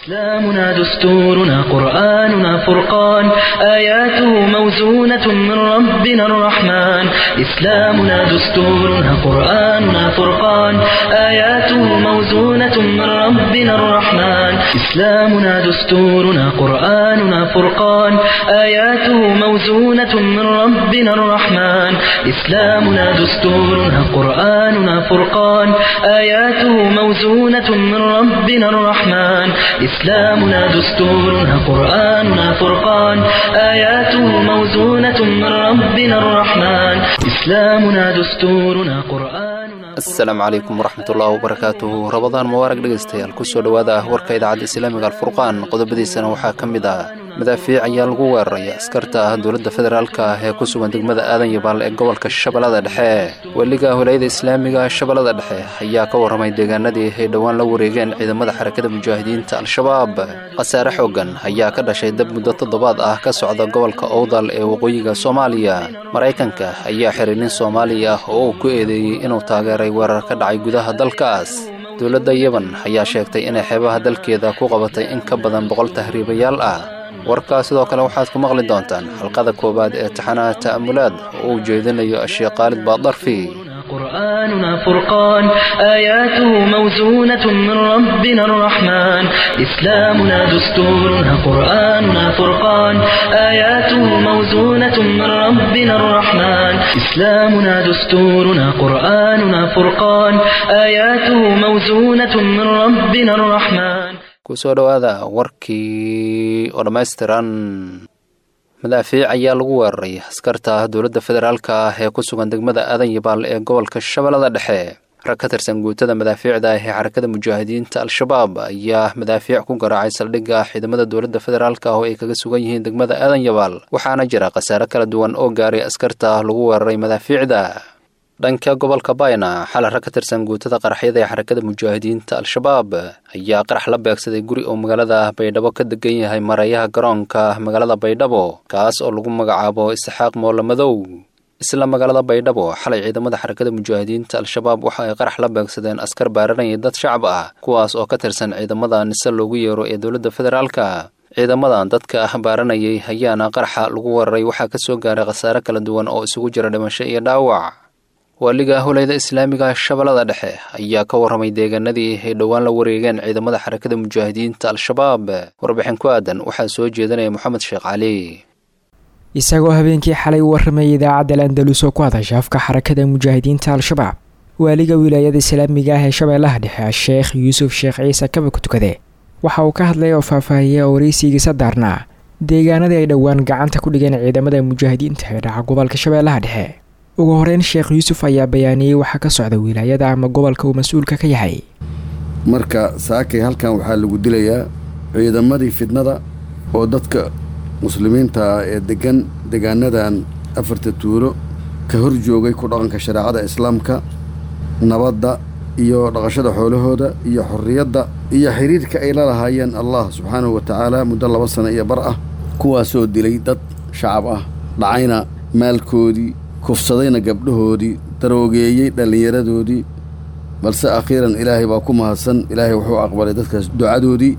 إسلامنا دستورنا قرآننا فرقان آياته موزونة من ربنا الرحمن إسلامنا دستورنا قرآننا فرقان آياته موزونة من ربنا الرحمن إسلامنا دستورنا قرآننا فرقان آياته موزونة من ربنا الرحمن إسلامنا دستورنا قرآننا فرقان آياته موزونة من ربنا الرحمن إسلامنا دستورنا قرآننا فرقان آياته موزونة من ربنا الرحمن إسلامنا دستورنا قرآننا asalaamu calaykum waraxmatullaahi wabarakaatuhu rabadaan mubaarag dhegaystayaal kusoo dhowaada ah warka idaacadda islaamiga alfurqaan qodobadiisana waxaa ka mid ah madaafiic ayaa lagu weeraray askarta ah dowladda federaalka ah ee ku sugan degmada aadan yabaal ee gobolka shabeellada dhexe weliga holayada islaamiga shabeellada dhexe ayaa ka warramay deegaanadii ay dhowaan la wareegeen ciidamada xarakada mujaahidiinta al-shabaab khasaare xooggan ayaa ka dhashay dab muddo toddobaad ah ka socda gobolka owdal ee waqooyiga soomaaliya maraykanka ayaa xiray nin soomaali ah oo uu ku eedeeyey inuu taageeray weerar ka dhacay gudaha dalkaas dowladda yeban ayaa sheegtay inay xeebaha dalkeeda ku qabatay in ka badan boqol tahriibayaal ah warkaas sidoo kale waxaad ku maqli doontaan xalqada koowaad ee taxanaha ta'amulaad oo uu jeedinayo asheekh khaalid baadarfi قرآننا فرقان آياته موزونة من ربنا الرحمن إسلامنا دستورنا قرآننا فرقان آياته موزونة من ربنا الرحمن إسلامنا دستورنا قرآننا فرقان آياته موزونة من ربنا الرحمن kusoo dhowaada warkii oo dhammaystiran madaafiic ayaa lagu weeraray askarta dowladda federaalka ah ee ku sugan degmada aadan yabaal ee gobolka shabeellada dhexe rag ka tirsan guutada madaafiicda ah ee xarakada mujaahidiinta al-shabaab ayaa madaafiic ku garaacay saldhigga ciidamada dowladda federaalka ah oo ay kaga sugan yihiin degmada aadan yabaal waxaana jira khasaare kala duwan oo gaaray askarta lagu weeraray madaafiicda dhanka gobolka bayna xal rag ka tirsan guutada qaraxyada ee xarakada mujaahidiinta al-shabaab ayaa qarax la beegsaday guri oo magaalada baydhabo ka degan yahay marayaha garoonka magaalada baydhabo kaas oo lagu magacaabo isxaaq moole madow isla magaalada baydhabo xalay ciidamada xarakada mujaahidiinta al-shabaab waxa ay qarax la beegsadeen askar baaranaya dad shacab ah kuwaas oo ka tirsan ciidamada nise loogu yeero ee dowladda federaalka ciidamadan dadka ah baaranayay ayaana qaraxa lagu weeraray waxaa ka soo gaaray khasaare kala duwan oo isugu jira dhimasho iyo dhaawac waaliga holayda islaamiga shabeellada dhexe ayaa ka warramay deegaanadii ay dhowaan la wareegeen ciidamada xarakada mujaahidiinta al-shabaab warbixin ku aadan waxaa soo jeedinaya moxamed sheekh cali isagoo habeenkii xalay u warramayay idaacadda landalus oo ku hadasha afka xarakada mujaahidiinta al-shabaab waaliga wilaayada islaamiga ah ee shabeellaha dhexe sheekh yuusuf sheekh ciise kaba ku tukade waxa uu ka hadlay oo faahfaahiyey oo waraysigiisa daarnaa deegaanadii ay dhowaan gacanta ku dhigeen ciidamada mujaahidiinta ee dhaca gobolka shabeellaha dhexe ugu horeyn sheekh yuusuf ayaa bayaaniyey waxaa ka socda wilaayada ama gobolka uu mas-uulka ka yahay marka saakay halkan waxaa lagu dilayaa ciidamadii fidnada oo dadka muslimiinta ah ee degan degaanadan afarta tuulo ka hor joogay ku dhaqanka shareecada islaamka nabadda iyo dhaqashada xoolahooda iyo xorriyadda iyo xiriirka ay la lahaayeen allah subxaanahu wa tacaala muddo laba sano iyo bar ah kuwaasoo dilay dad shacab ah dhacayna maalkoodii kufsadayna gabdhahoodii daroogeeyey dhallinyaradoodii balse akhiiran ilaahay baa ku mahadsan ilaahay wuxuu aqbalay dadkaas ducadoodii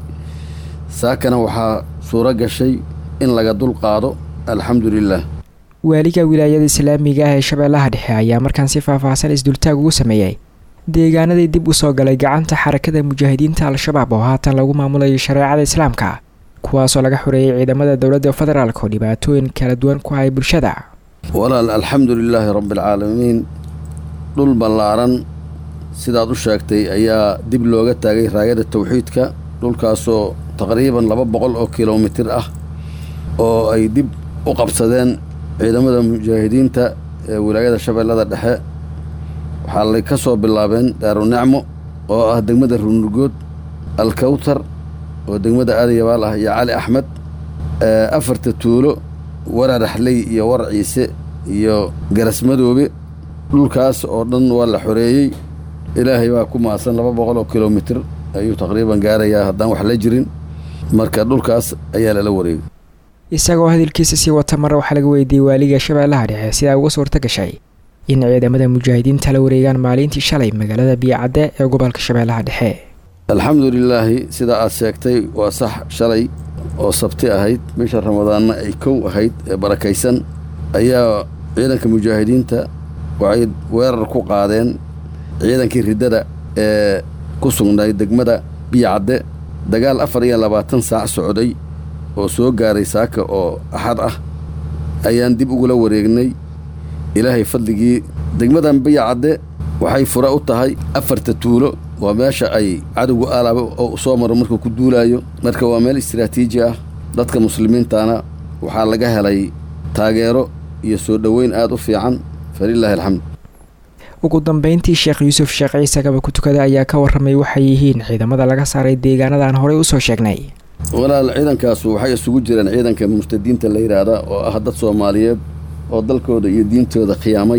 saakana waxaa suuro gashay in laga dulqaado alxamdu lilaah waaliga wilaayada islaamiga ah ee shabeellaha dhexe ayaa markaan si faahfaahsan isdultaag ugu sameeyey deegaanadii dib u soo galay gacanta xarakada mujaahidiinta al-shabaab oo haatan lagu maamulayo shareecada islaamka kuwaasoo laga xoreeyey ciidamada dowladda federaalk oo dhibaatooyin kala duwan ku hay bulshada walaal alxamdu lilaahi rabbialcaalamiin dhul ballaaran sidaad u sheegtay ayaa dib looga taagay raayada tawxiidka dhulkaasoo taqriiban laba boqol oo kilomitir ah oo ay dib u qabsadeen ciidamada mujaahidiinta ee wilaayada shabeellada dhexe waxaa lay ka soo bilaabeen daarunicmo oo ah degmada runugood alkawtar oo degmada aadayabaal ah iyo cali axmed afarta tuulo wararaxley iyo war ciise iyo garasmadoobe dhulkaas oo dhan waa la xoreeyey ilaahay baa ku maasan laba boqol oo kilomitir ayuu taqriiban gaarayaa haddaan wax la jirin marka dhulkaas ayaa lala wareegay isagoo hadalkiisa sii wata mar waxaa laga weydiiyey waaliga shabeellaha dhexe sidaa uga suurta gashay in ciidamada mujaahidiinta la wareegaan maalintii shalay magaalada biyocadde ee gobolka shabeellaha dhexe alxamdu lilaahi sida aad sheegtay waa sax shalay oo sabti ahayd bisha ramadaanna ay kow ahayd ee barakaysan ayaa ciidanka mujaahidiinta waxay weerar ku qaadeen ciidankii riddada ee ku sugnay degmada biyacadde dagaal afar iyo labaatan saac socday oo soo gaaray saaka oo axad ah ayaan dib ugula wareegnay ilaahay fadligii degmadan biyacadde waxay fura u tahay afarta tuulo waa meesha ay cadowgu aalaaba oo soo maro markuu ku duulaayo marka waa meel istiraatiiji ah dadka muslimiintana waxaa laga helay taageero iyo soo dhoweyn aad u fiican falilaahi alxamd ugu dambeyntii sheekh yuusuf sheekh ciise kaba ku tukada ayaa ka warramay waxay yihiin ciidamada laga saaray deegaanadan horey usoo sheegnay walaal ciidankaasu waxay isugu jireen ciidanka murtadiinta la yidhaahda oo ah dad soomaaliyeed oo dalkooda iyo diintooda khiyaamay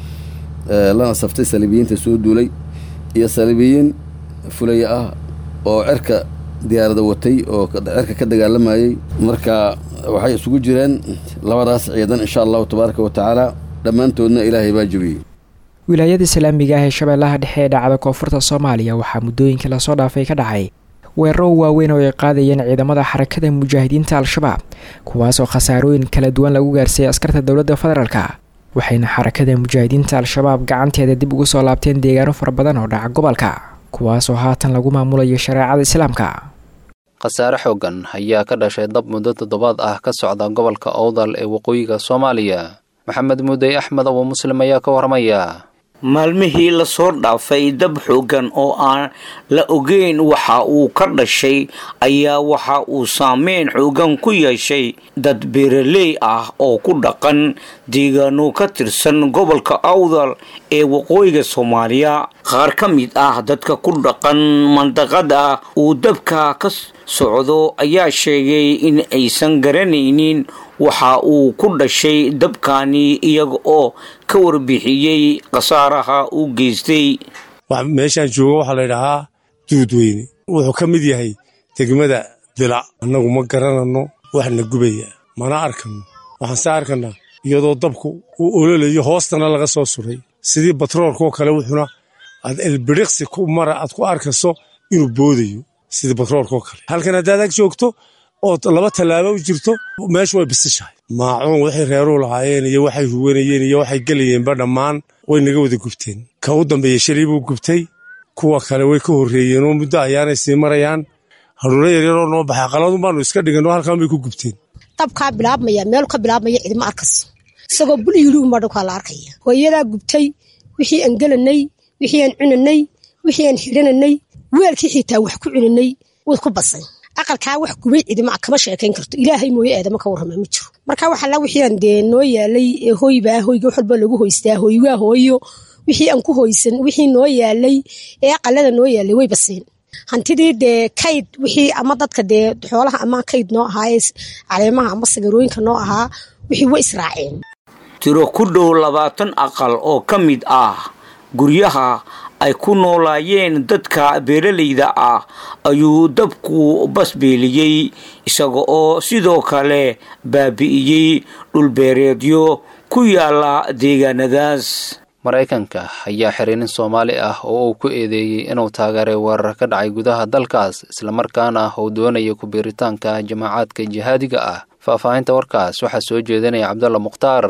lana saftay saliibiyiinta soo duulay iyo saliibiyiin fulaya ah oo cerka diyaarada watay oo cerka ka dagaalamayey marka waxay isugu jireen labadaas ciidan insha allahu tabaaraka wa tacaala dhammaantoodna ilaahay baa jebiyey wilaayada islaamiga ah ee shabeellaha dhexe ee dhacda koonfurta soomaaliya waxaa muddooyinkii lasoo dhaafay ka dhacay weeraro waaweyn oo ay qaadayeen ciidamada xarakada mujaahidiinta al-shabaab kuwaasoo khasaarooyin kala duwan lagu gaarsiiyey askarta dowladda federaalka waxayna xarakada mujaahidiinta al-shabaab gacanteeda dib ugu soo laabteen deegaano fara badan oo dhaca gobolka kuwaasoo haatan lagu maamulayo shareecada islaamka khasaare xoogan ayaa ka dhashay dab muddo toddobaad ah ka socda gobolka owdal ee waqooyiga soomaaliya maxamed muudey axmed abu muslim ayaa ka warramaya maalmihii lasoo dhaafay dab xoogan oo aan la ogeyn waxa uu ka dhashay ayaa waxa uu saameyn xoogan ku yeeshay dad beeraley ah oo ku dhaqan deegaano ka tirsan gobolka awdal ee waqooyiga soomaaliya qaar ka mid ah dadka ku dhaqan mandaqada uu dabka ka socdo ayaa sheegay in aysan garanaynin waxa uu ku dhashay dabkani iyaga oo ka warbixiyey khasaaraha uu geystay meeshaan jooga waxaa laydhahaa duudweyne wuxuu ka mid yahay degmada dilac annagu ma garananno waxna gubaya mana arkano waxaan se arkanaa iyadoo dabku uu ololayo hoostana laga soo suray sidii batroolkaoo kale wuxuuna aad elbiriqsi ku mara aad ku arkayso inuu boodayo sidii batroolkaoo kale halkan haddaad ag joogto oo laba tallaabo u jirto meeshu way bisishahay maacuun waxay reeruu lahaayeen iyo waxay huwanayeen iyo waxay gelayeenba dhammaan way naga wada gubteen ka u dambeeya shalay buu gubtay kuwa kale way ka horreeyeen oo muddo ayaanay sii marayaan haruuro yaryaroo noo baxay qaladun baanu iska dhiganoo halkan bay ku gubteen dabkaa bilaabmaya meel ka bilaabmaya cidima arkayso isagoo bul yidhi unbaa dhulkaa la arkaya hooyadaa gubtay wixii aan gelanay wixii aan cunanay wixii aan xidhananay weelkii xitaa wax ku cunanay way ku basay aqalkaa wax gubay cidima kama sheekayn karto ilaahay mooye eedama ka warrama ma jiro marka waxalla wixii aan dee noo yaalay ee hoybaa hoyga wax walba lagu hoystaa hoywaa hooyo wixii aan ku hoysan wixii noo yaalay ee aqalada noo yaalay way baseen hantidii dee kayd wixii ama dadka dee xoolaha ama kayd noo ahaa ee caleemaha ama sagarooyinka noo ahaa wixii way israaceen tiro ku dhow labaatan aqal oo ka mid ah guryaha ay ku noolaayeen dadka beeralayda ah ayuu dabku basbeeliyey isaga oo sidoo kale baabi'iyey dhulbeereedyo ku yaala deegaanadaas maraykanka ayaa xiriinin soomaali ah oo uu ku eedeeyey inuu taageeray weerar ka dhacay gudaha dalkaas islamarkaana uu doonaya ku-biiritaanka jamaacaadka jihaadiga ah faahfaahinta warkaas waxaa soo jeedinaya cabdulla mukhtaar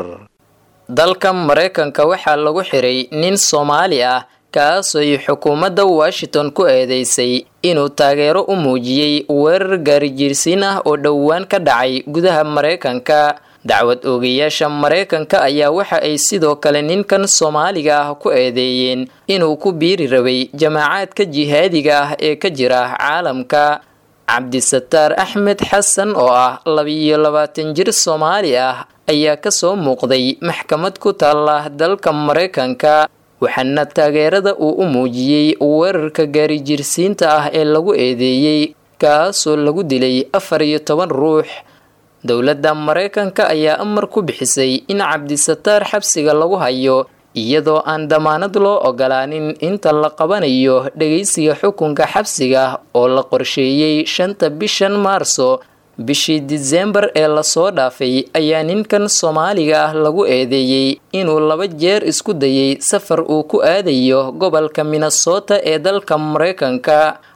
dalka maraykanka waxaa lagu xiray nin soomaali ah kaasooy xukuumadda washington ku eedeysay inuu taageero u muujiyey weerar gaarijiirsiin ah oo dhowaan ka dhacay gudaha maraykanka dacwad oogayaasha maraykanka ayaa waxa ay sidoo kale ninkan soomaaliga ah ku eedeeyeen inuu ku biiri rabay jamaacaadka jihaadiga ah ee ka jira caalamka cabdisataar axmed xasan oo ah labiyo labaatan jir soomaali ah ayaa kasoo muuqday maxkamad ku taala dalka maraykanka waxaana taageerada uu u muujiyey weerarka gaarijiirsiinta ah ee lagu eedeeyey kaasoo lagu dilay afar iyo toban ruux dowladda maraykanka ayaa amar ku bixisay in cabdisataar xabsiga lagu hayo iyadoo aan damaanad loo ogolaanin inta la qabanayo dhegeysiga xukunka xabsiga oo la qorsheeyey shanta bishan maarso bishii disembar ee lasoo dhaafay ayaa ninkan soomaaliga ah lagu eedeeyey inuu laba jeer isku dayay safar uu ku aadayo gobolka minnesota ee dalka maraykanka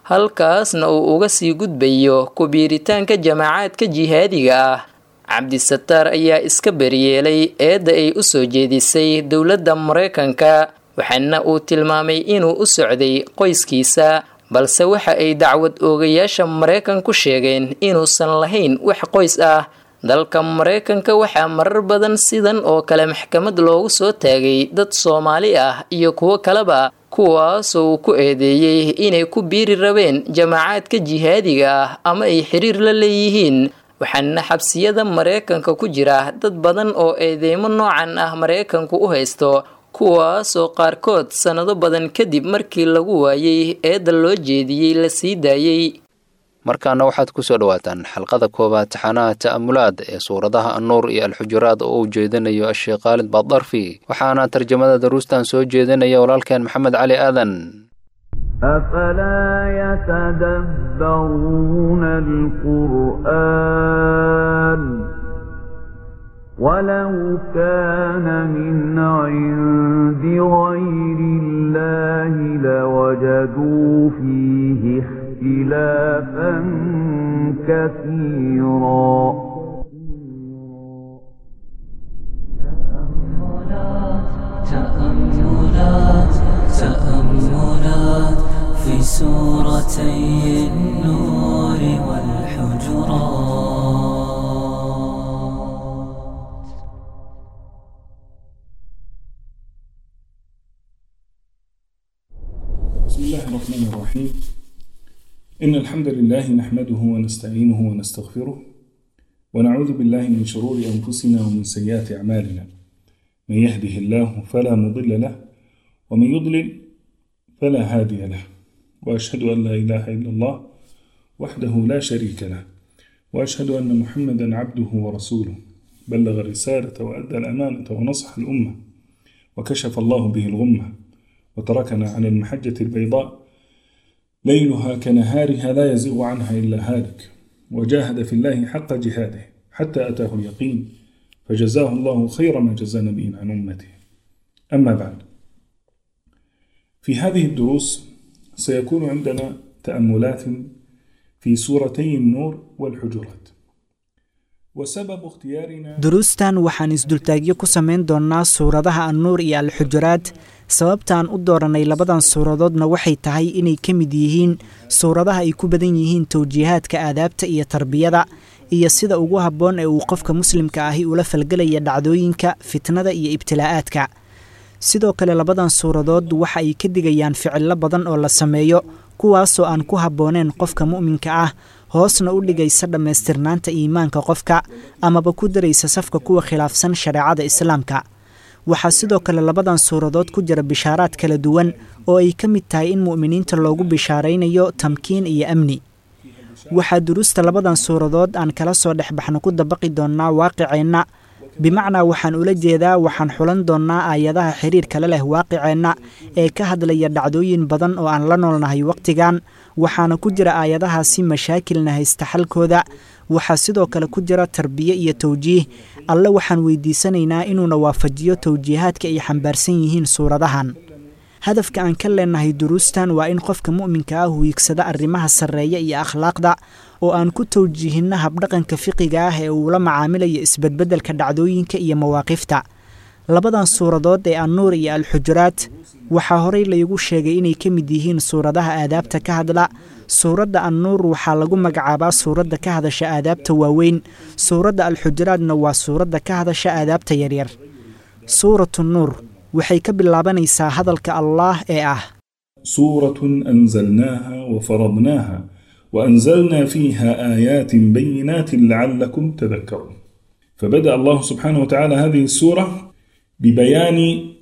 halkaasna uu uga sii gudbayo ku-biiritaanka jamaacaadka jihaadiga ah cabdisataar ayaa iska beryeelay eedda ay u soo jeedisay dowladda maraykanka waxaana uu tilmaamay inuu u socday qoyskiisa balse waxa ay dacwad oogayaasha maraykanku sheegeen inuusan lahayn wax qoys ah dalka maraykanka waxaa marar badan sidan oo kale maxkamad loogu soo taagay dad soomaali ah iyo kuwo kaleba kuwaasoo uu ku eedeeyey inay ku biiri rabeen jamaacaadka jihaadiga ah ama ay xiriir la leeyihiin waxaana xabsiyada maraykanka ku jira dad badan oo eedeymo noocan ah maraykanku u haysto kuwaasoo qaarkood sannado badan kadib markii lagu waayey eedda loo jeediyey la sii daayey markaana waxaad ku soo dhowaataan xalqada koowaad taxanaha ta'amulaad ee suuradaha annuur iyo alxujuraad oo uu jeedinayo asheekh khaalid baaddarfi waxaana tarjamada daruustan soo jeedinaya walaalkeen maxamed cali aadan أفلا يتدبرون القرآن ولو كان من عند غير الله لوجدوا فيه اختلافا كثيرا تأملات تأملات في سورتي النور والحجرات بسم الله الرحمن الرحيم إن الحمد لله نحمده ونستعينه ونستغفره ونعوذ بالله من شرور أنفسنا ومن سيئات أعمالنا من يهده الله فلا مضل له ومن يضلل فلا هادي له وأشهد أن لا إله إلا الله وحده لا شريك له وأشهد أن محمدا عبده ورسوله بلغ الرسالة وأدى الأمانة ونصح الأمة وكشف الله به الغمة وتركنا على المحجة البيضاء ليلها كنهارها لا يزيغ عنها إلا هالك وجاهد في الله حق جهاده حتى أتاه اليقين فجزاه الله خير ما جزى نبي عن أمته أما بعد في هذه الدروس سيكون عندنا تأملات في سورتي النور والحجرات وسبب اختيارنا duruustan waxaan isdultaagyo ku samayn doonnaa suuradaha annuur iyo alxujuraad sababtaan u dooranay labadan suuradoodna waxay tahay inay ka mid yihiin suuradaha ay ku badan yihiin towjiihaadka aadaabta iyo tarbiyada iyo sida ugu habboon ee uu qofka muslimka ahi ula falgelaya dhacdooyinka fitnada iyo ibtilaa'aadka sidoo kale labadan suuradood waxa ay ka digayaan ficillo badan oo la sameeyo kuwaasoo aan ku habbooneen qofka mu'minka ah hoosna u dhigaysa dhammaystirnaanta iimaanka qofka amaba ku daraysa safka kuwa khilaafsan shareecada islaamka waxaa sidoo kale labadan suuradood ku jira bishaaraad kala duwan oo ay ka mid tahay in mu'miniinta loogu bishaaraynayo tamkiin iyo amni waxaa duruusta labadan suuradood aan kala soo dhex baxno ku dabaqi doonnaa waaqiceenna bimacnaa waxaan ula jeedaa waxaan xulan doonnaa aayadaha xiriirkale leh waaqiceenna ee ka hadlaya dhacdooyin badan oo aan la noolnahay wakhtigan waxaana ku jira aayadahaasi mashaakilna haysta xalkooda waxaa sidoo kale ku jira tarbiye iyo towjiih alle waxaan weydiisanaynaa inuuna waafajiyo towjiihaadka ay xambaarsan yihiin suuradahan hadafka aan ka leenahay duruustan waa in qofka mu'minka ah wiigsada arrimaha sarreeya iyo akhlaaqda oo aan ku towjiihinno habdhaqanka fiqiga ah ee uu la macaamilayo isbedbeddelka dhacdooyinka iyo mawaaqifta labadan suuradood ee annuur iyo alxujuraad waxaa horey laygu sheegay inay ka mid yihiin suuradaha aadaabta ka hadla suuradda annuur waxaa lagu magacaabaa suuradda ka hadasha aadaabta waaweyn suuradda alxujuraadna waa suuradda ka hadasha aadaabta yaryar suuratu nuur waxay ka bilaabanaysaa hadalka allaah ee ah سورة أنزلناها وفرضناها وأنزلنا فيها آيات بينات لعلكم تذكرون فبدأ الله سبحانه وتعالى هذه السورة ببيان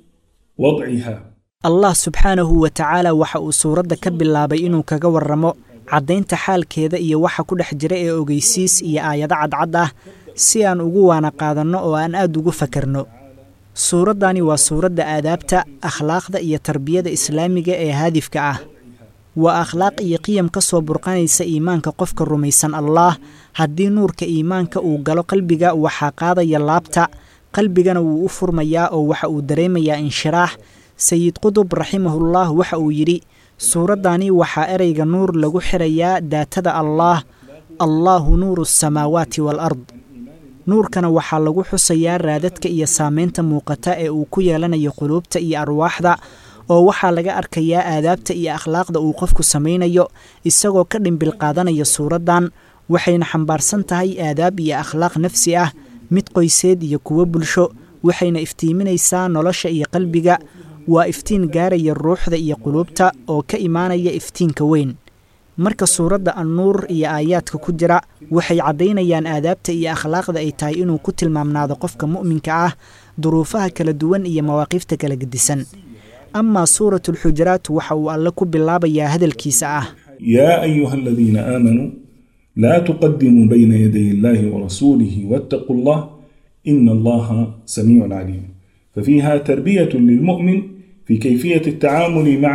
وضعها allah subxaanahu wa tacaala waxa uu suuradda ka bilaabay inuu kaga warramo caddaynta xaalkeeda iyo waxa ku dhex jira ee ogeysiis iyo aayado cadcad ah si aan ugu waana qaadanno oo aan aad ugu fakarno suuraddani waa suuradda aadaabta akhlaaqda iyo tarbiyada islaamiga ee haadifka ah waa akhlaaq iyo qiyam ka soo burqanaysa iimaanka qofka rumaysan allaah haddii nuurka iimaanka uu galo qalbiga waxaa qaadaya laabta qalbigana wuu u furmayaa oo waxa uu dareemayaa inshiraax sayid qudub raximahullah waxa uu yidhi suuraddani waxaa ereyga nuur lagu xirayaa daatada allaah allaahu nuuru asamaawaati waalard nuurkana waxaa lagu xusayaa raadadka iyo saameynta muuqata ee uu ku yeelanayo quluubta iyo arwaaxda oo waxaa laga arkayaa aadaabta iyo akhlaaqda uu qofku samaynayo isagoo ka dhimbil qaadanaya suuraddan waxayna xambaarsan tahay aadaab iyo akhlaaq nafsi ah mid qoyseed iyo kuwo bulsho waxayna iftiiminaysaa nolosha iyo qalbiga waa iftiin gaaraya ruuxda iyo quluubta oo ka imaanaya iftiinka weyn marka suuradda annuur iyo aayaadka ku jira waxay caddaynayaan aadaabta iyo akhlaaqda ay tahay inuu ku tilmaamnaado qofka mu'minka ah duruufaha kala duwan iyo mawaaqifta kala gedisan amaa suuratu alxujuraat waxa uu alle ku bilaabayaa hadalkiisa ah يا أيها الذين آمنوا لا تقدموا بين يدي الله ورسوله واتقوا الله إن الله سميع عليم ففيها تربية للمؤمن في كيفية التعامل مع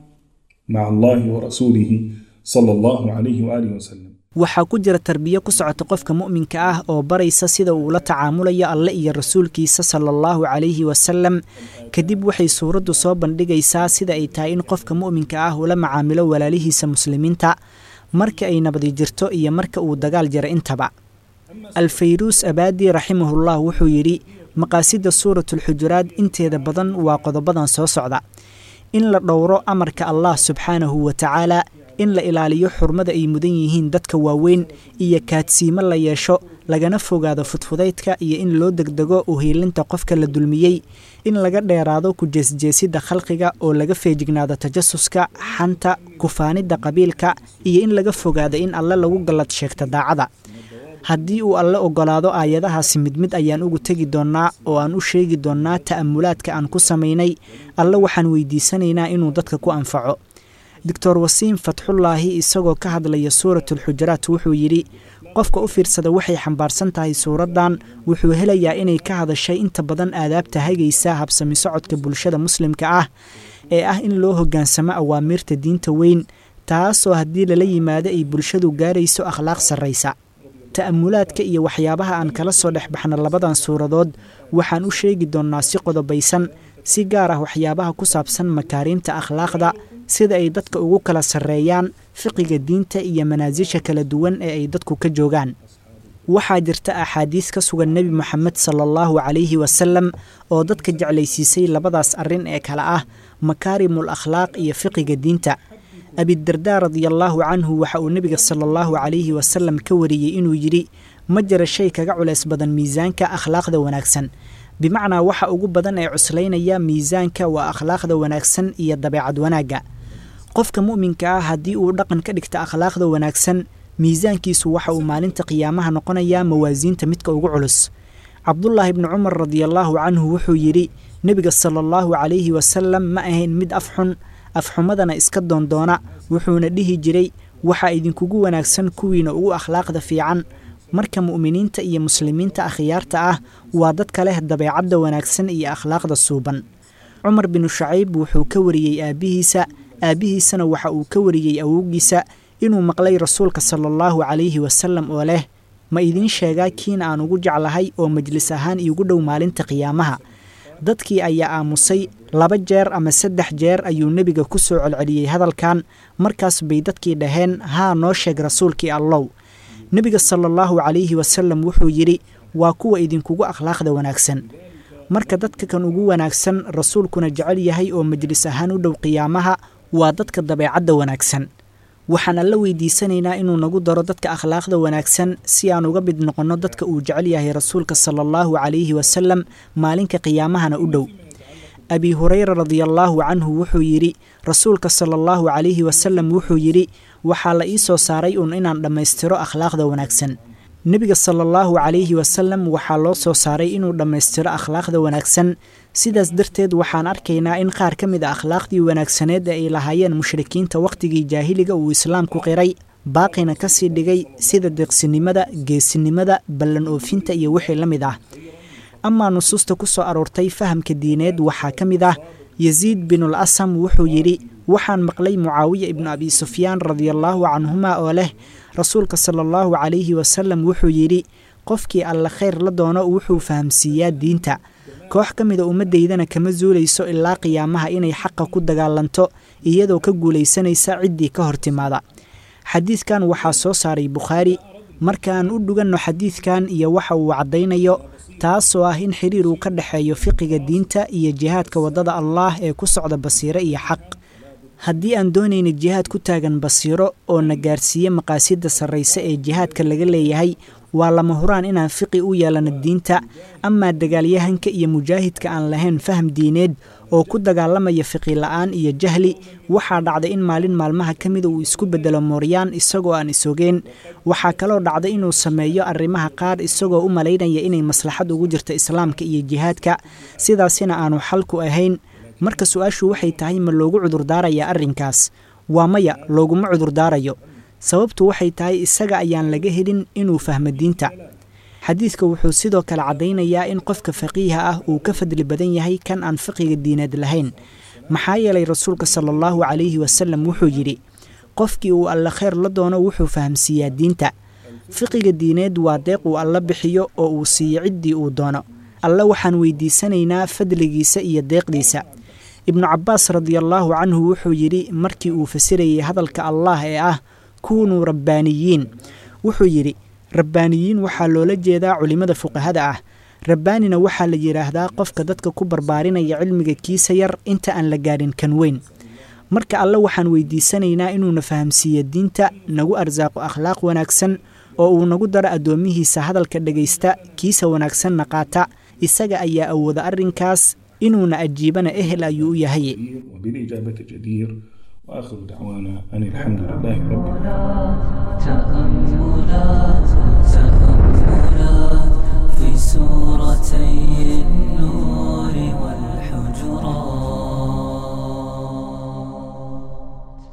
مع الله ورسوله صلى الله عليه وآله وسلم waxaa ku jira tarbiyo ku socota qofka mu'minka ah oo baraysa sida uu la tacaamulayo alle iyo rasuulkiisa sala allahu calayhi wasalam kadib waxay suuraddu soo bandhigaysaa sida ay tahay in qofka mu'minka ah ula macaamilo walaalihiisa muslimiinta marka ay nabadi jirto iyo marka uu dagaal jira intaba alfayruus abaadi raximahullah wuxuu yidhi maqaasidda suuratulxujuraad inteeda badan waa qodobadan soo socda in la dhowro amarka allah subxaanahu wa tacaala in la ilaaliyo xurmada ay mudan yihiin dadka waaweyn iyo kaadsiimo la yeesho lagana fogaado fudfudaydka iyo in loo degdego uhiilinta qofka la dulmiyey in laga dheeraado ku jeesjeesidda khalqiga oo laga feejignaado tajasuska xanta kufaanidda qabiilka iyo in laga fogaado in alle lagu gallad sheegta daacada haddii uu alle oggolaado aayadahaasi mid mid ayaan ugu tegi doonnaa oo aan u sheegi doonnaa ta'amulaadka aan ku samaynay alle waxaan weydiisanaynaa inuu dadka ku anfaco doctor wasiim fatxullaahi isagoo ka hadlaya suuratulxujuraat wuxuu yidhi qofka u fiirsada waxay xambaarsan tahay suuraddan wuxuu helayaa inay ka hadashay inta badan aadaabta hagaysa habsami socodka bulshada muslimka ah ee ah in loo hoggaansamo awaamiirta diinta weyn taasoo haddii lala yimaado ay bulshadu gaarayso akhlaaq sarraysa ta'amulaadka iyo waxyaabaha aan kala soo dhex baxna labadan suuradood waxaan u sheegi doonnaa si qodobaysan si gaar ah waxyaabaha ku saabsan makaariimta akhlaaqda sida ay dadka ugu kala sarreeyaan fiqiga diinta iyo manaasisha kala duwan ee ay dadku ka joogaan waxaa jirta axaadiis ka sugan nebi moxamed sala allahu calayhi wasalam oo dadka jeclaysiisay labadaas arrin ee kale ah makaarimul akhlaaq iyo fiqiga diinta abidardaa radiallaahu canhu waxa uu nebiga sala allahu calayhi wasalam ka wariyey inuu yidhi ma jira shay kaga culays badan miisaanka akhlaaqda wanaagsan bimacnaa waxa ugu badan ee cuslaynaya miisaanka waa akhlaaqda wanaagsan iyo dabeecad wanaagga qofka mu'minka ah haddii uu dhaqan ka dhigta akhlaaqda wanaagsan miisaankiisu waxa uu maalinta qiyaamaha noqonayaa mawaasiinta midka ugu culus cabdulaahi bni cumar radiallaahu canhu wuxuu yidhi nebiga sala allahu calayhi wasalam ma ahayn mid afxun afxumadana iska doondoona wuxuuna dhihi jiray waxaa idinkugu wanaagsan kuwiina ugu akhlaaqda fiican marka mu'miniinta iyo muslimiinta akhyaarta ah waa dadka leh dabeecadda wanaagsan iyo akhlaaqda suuban cumar binu shacayb wuxuu ka wariyey aabbihiisa aabbihiisana waxa uu ka wariyey awowgiisa inuu maqlay rasuulka sala allahu calayhi wasalam oo leh ma idiin sheegaa kiina aan ugu jeclahay oo majlis ahaan iigu dhow maalinta qiyaamaha dadkii ayaa aamusay laba jeer ama saddex jeer ayuu nebiga ku soo celceliyey hadalkan markaas bay dadkii dhaheen haa noo sheeg rasuulkii allow nebiga sala allahu calayhi wasalam wuxuu yidhi waa kuwa idinkugu akhlaaqda wanaagsan marka dadka kan ugu wanaagsan rasuulkuna jecel yahay oo majlis ahaan u dhow qiyaamaha waa dadka dabeecadda wanaagsan waxaan alla weydiisanaynaa inuu nagu daro dadka akhlaaqda wanaagsan si aan uga mid noqonno dadka uu jecel yahay rasuulka sala allahu calayhi wasalam maalinka qiyaamahana u dhow abi hureyra radiallaahu canhu wuxuu yidhi rasuulka sala allahu calayhi wasalam wuxuu yidhi waxaa la ii soo saaray uun inaan dhammaystiro akhlaaqda wanaagsan nebiga sala allahu calayhi wasalam waxaa loo soo saaray inuu dhammaystiro akhlaaqda wanaagsan sidaas darteed waxaan arkaynaa in qaar ka mid a akhlaaqdii wanaagsaneed ee ay lahaayeen mushrikiinta wakhtigii jaahiliga uu islaamku qiray baaqina ka sii dhigay sida deeqsinimada geesinimada ballan oofinta iyo wixii la mid ah amaa nusuusta ku soo aroortay fahamka diineed waxaa ka mid ah yasiid binul asam wuxuu yidhi waxaan maqlay mucaawiya ibnu abi sufyaan radiallaahu canhuma oo leh rasuulka sala allahu calayhi wasalam wuxuu yidhi qofkii alle khayr la doono wuxuu fahamsiiyaa diinta koox ka mida ummaddaydana kama zuulayso ilaa qiyaamaha inay xaqa ku dagaalanto iyadoo ka guulaysanaysa ciddii ka hor timaada xadiidkan waxaa soo saaray bukhaari markaan u dhuganno xadiidkan iyo waxa uu caddaynayo taasoo ah in xiriir uu ka dhexeeyo fiqiga diinta iyo jihaadka waddada allaah ee ku socda basiiro iyo xaq haddii aan doonayna jihaad ku taagan basiiro oo na gaarsiiye maqaasidda sarrayse ee jihaadka laga leeyahay waa lama huraan inaan fiqi u yeelano diinta amaa dagaalyahanka iyo mujaahidka aan lahayn faham diineed oo ku dagaalamaya fiqi la'aan iyo jahli waxaa dhacday in maalin maalmaha ka mida uu isku beddelo mooryaan isagoo aan isogeen waxaa kaloo dhacday inuu sameeyo arrimaha qaar isagoo u malaynaya inay maslaxad ugu jirto islaamka iyo jihaadka sidaasina aanu xalku ahayn marka su-aashu waxay tahay ma loogu cudurdaarayaa arrinkaas waa maya looguma cudurdaarayo sababtu waxay tahay isaga ayaan laga helin inuu fahmo diinta xadiidka wuxuu sidoo kale caddaynayaa in qofka faqiiha ah uu ka fadli badan yahay kan aan fiqiga diineed lahayn maxaa yeelay rasuulka sala allahu calayhi wasalam wuxuu yidhi qofkii uu alle khayr la doono wuxuu fahamsiiyaa diinta fiqiga diineed waa deeq uu alla bixiyo oo uu siiyo ciddii uu doono alle waxaan weydiisanaynaa fadligiisa iyo deeqdiisa ibnu cabbaas radiallaahu canhu wuxuu yidhi markii uu fasirayay hadalka allaah ee ah kuunuu rabbaaniyiin wuxuu yidhi rabbaaniyiin waxaa loola jeedaa culimmada fuqahada ah rabbaanina waxaa la yidhaahdaa qofka dadka ku barbaarinaya cilmiga kiisa yar inta aan la gaadhin kan weyn marka alle waxaan weydiisanaynaa inuuna fahamsiiyo diinta nagu arsaaqo akhlaaq wanaagsan oo uu nagu daro addoomihiisa hadalka dhegaysta kiisa wanaagsanna qaata isaga ayaa awooda arrinkaas inuuna ajiibana ehel ayuu u yahay وبالإجابة جدير وآخر دعوانا أن الحمد لله رب تأملات تأملات في سورتي النور والحجرات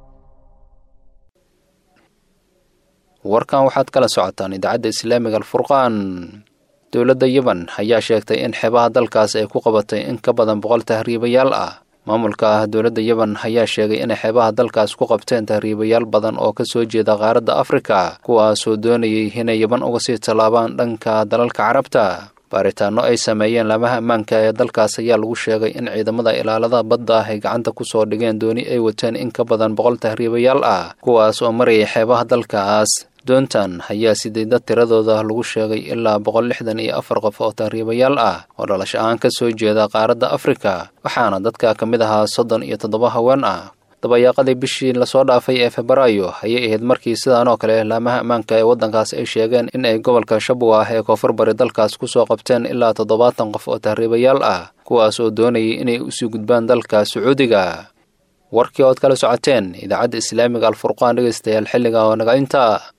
warkan waxaad kala socotaan idaacadda islaamiga alfurqaan dowladda yeban ayaa sheegtay in xeebaha dalkaas ay ku qabatay in ka badan boqol tahriibayaal ah maamulka ah dowladda yeban ayaa sheegay inay xeebaha dalkaas ku qabteen tahriibayaal badan oo ka soo jeeda qaaradda afrika kuwaasoo doonayay inay yeban uga sii tallaabaan dhanka dalalka carabta baaritaanno ay sameeyeen laamaha ammaanka ee dalkaas ayaa lagu sheegay in ciidamada ilaalada badda ah ay gacanta ku soo dhigeen dooni ay wateen in ka badan boqol tahriibayaal ah kuwaas oo marayay xeebaha dalkaas doontan ayaa sidayda tiradooda lagu sheegay ilaa boqol lixdan iyo afar qof oo tahriibayaal ah oo dhalasho ahaan ka soo jeeda qaaradda afrika waxaana dadka ka mid ahaa soddon iyo toddoba haween ah dabayaaqadii bishii lasoo dhaafay ee febraayo ayay ahayd markii sidaan oo kale laamaha ammaanka ee waddankaas ay sheegeen in ay gobolka shabwa ah ee koonfur bari dalkaas ku soo qabteen ilaa toddobaatan qof oo tahriibayaal ah kuwaas oo doonayay inay usii gudbaan dalka sacuudiga warkii ood kala socoteen idaacadda islaamiga alfurqaan dhegaystayaal xilliga oo naga inta